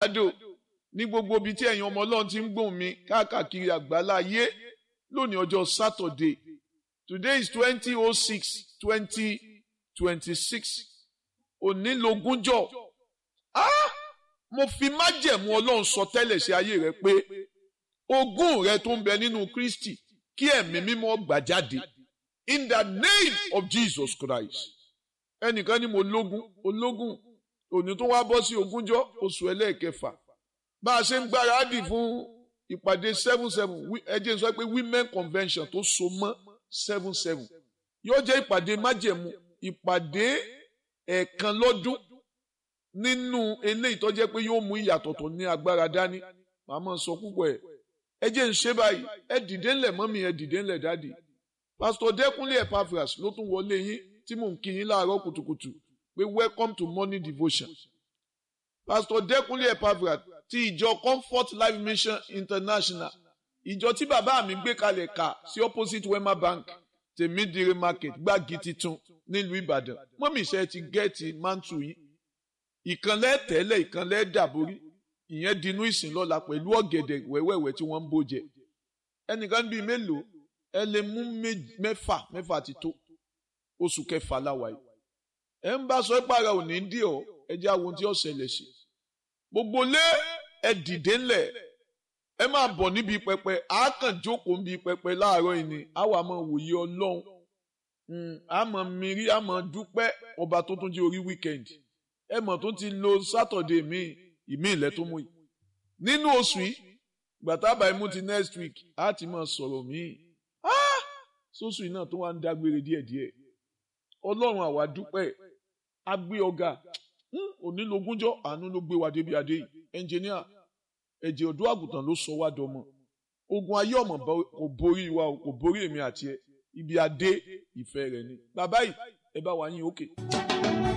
jákèjádò ní gbogbo ibi tí ẹ̀yin ọmọ ọlọ́run ti ń gbóhùn mi káàkiri àgbálá ayé lónìí ọjọ́ Saturday today is twenty oh six twenty twenty six òní lógúnjọ́ ah mo fi májẹ̀mú ọlọ́run sọ tẹ́lẹ̀ sí ayé rẹ pé ogún rẹ tó ń bẹ nínú Kristi kí ẹ̀mí mímọ́ gbà jáde in the name of Jesus Christ ẹnìkan ni mo lógún ológún òní tó wá bọ́ sí ogúnjọ́ oṣù ẹlẹ́ẹ̀kẹfà bá a ṣe ń gbáradì fún ìpàdé seven seven ẹ jẹ́ sọ pé women convention tó so mọ́ seven seven yóò jẹ́ ìpàdé májẹ̀mú ìpàdé ẹ̀ẹ̀kan lọ́dún nínú eléyìí tó jẹ́ pé yóò mú ìyàtọ̀ tó ní agbára dání màmá sọ púpọ̀ ẹ̀ ẹ jẹ́ ń ṣe báyìí ẹ dìde ńlẹ̀ mọ́mí ẹ dìde ńlẹ̀ dáàdì pásítọ̀ dẹ́kunlé epaphras ló tún wọlé yín tí mò ń kí yín láàárọ̀ kùtùkùtù pé welcome to morning devotion pásítọ̀ dẹ́kunlé epaphras ti ìjọ comfort life mission international ìjọ tí bàbá mi gbé kalẹ̀ kà sí opposite wema bank tèmídìrí market gbági titun nílùú ìbàdàn mọ́mí iṣẹ́ ti gẹ́ẹ̀tì mántù yín ìkànlẹ̀ tẹ́lẹ̀ ìkànlẹ̀ dàborí ìyẹn dinú ìsìn lọ́la pẹ̀lú ọ̀gẹ̀dẹ̀ wẹ́wẹ́wẹ́ tí wọ́n ń bó jẹ ẹnìkan bíi mélòó ẹ lè mú mẹ́fà mẹ́fà ti tó oṣù kẹfà láwa yìí ẹ ń bá sọ ẹ pààrà òní dí ọ ẹ jẹ́ àwọn tí ó ṣẹlẹ̀ sí gbogbo lé ẹ dìde ńlẹ̀ ẹ máa bọ̀ níbi pẹpẹ àákàn jókòó níbi pẹpẹ láàárọ̀ yìí ni àwa máa wòye ọlọ́run àmọ́ mìírí àmọ́ dúpẹ́ ọba tó tún jẹ́ orí wíkẹ́ndì ẹ mọ̀ tó ti lo sátọ̀dé míì ìmí ilẹ̀ tó mú yìí nínú oṣù yìí gbàtàbà imú ti next week á ti máa sọ̀rọ̀ míì sóṣù yìí náà tó wá ń dágbére díẹ̀díẹ̀ ọlọ́run àwa dúpẹ́ a gbé ọ̀gá onílogúnjọ́ àánú ló gbé wa débi adé yìí ẹnjìníà ẹ̀jẹ̀ ọ̀dọ́ àgùntàn ló sọ wá dọmọ ogun ayé ọmọ kò borí wa kò borí èmi àti ẹ ibi adé ìfẹ́ rẹ ni bàbá yìí ẹ bá wa yín òkè. Okay.